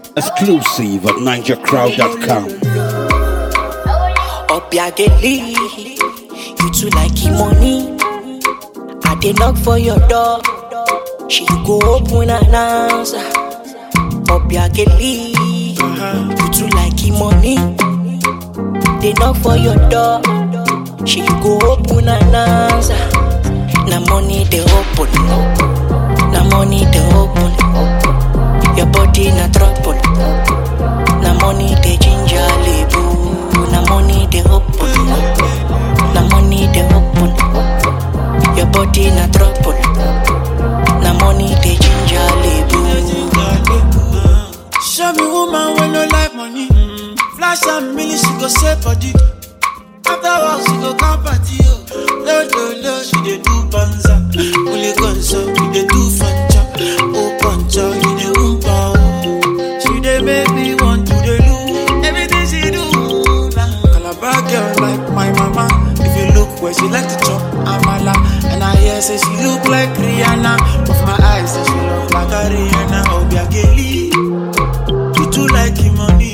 Exclusive at NigerCrowd.com. Obiageli, you too like him money. I dey knock for your door, she go open and answer. Obiageli, you too like him money. They knock for your door, she go open and answer. Na money they open, na money they open. Your body na trouble, na money they ginger label, na money they open, na money they open. Your body na trouble, na money they ginger label. Show me woman when no like money. Flash and million, she go save body. After work, she go come party. Oh. Lo, lo, lo, she dey do banza. Only gonzo, we dey do fanja. Oh, pancha, you dey umpa. Oh. She dey make me want to dey lose. Everything she do. Nah. Calabar girl like my mama. If you look where she like to chop amala. And I hear say she look like Rihanna. Of my eyes, say she look like a Rihanna. Obiageli. You too like him money.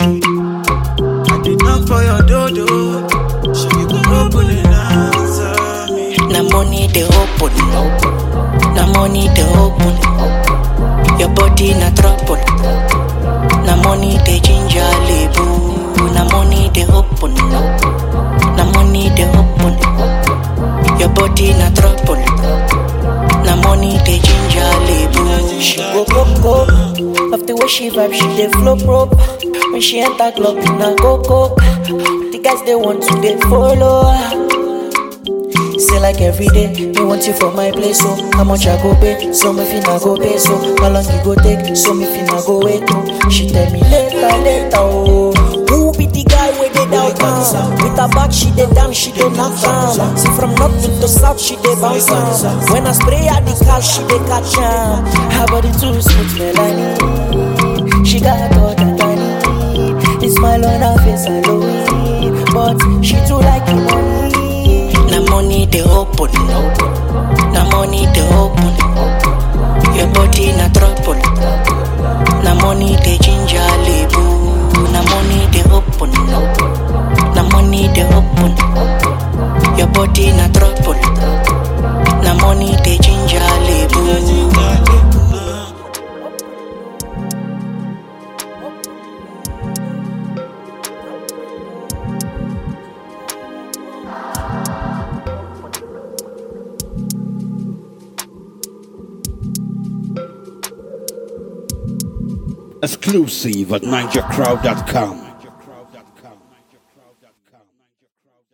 I did knock for your dodo. She go open and answer me. Na money they open, na money they open. Your body na trouble, na money they ginger label. Na money they open, na money they open. Your body na trouble, na money they ginger label. She go coco, of the way she vibe, she dey flow probe. When she enter club, na go coke. The guys they want to they follow her. Say like every day, me want you for my place, so how much I go pay? So me finna go pay, so how long you go take? So me finna go wait, oh. She tell me later, later, oh. Who be the guy with the downtown? With her back, she dey down, she dey knock down. See from north to the south, she dey bounce down. When I spray her the car, she dey catch am. Her body too sweet, Melanie. She got all that I need. The smile on her face, I know it. But she too like it money. Na money they open, na money they open. Your body na trouble, na money they ginger label. Na money they open, na money they open. Your body na trouble, na money they ginger label. Exclusive at NigerCrowd.com.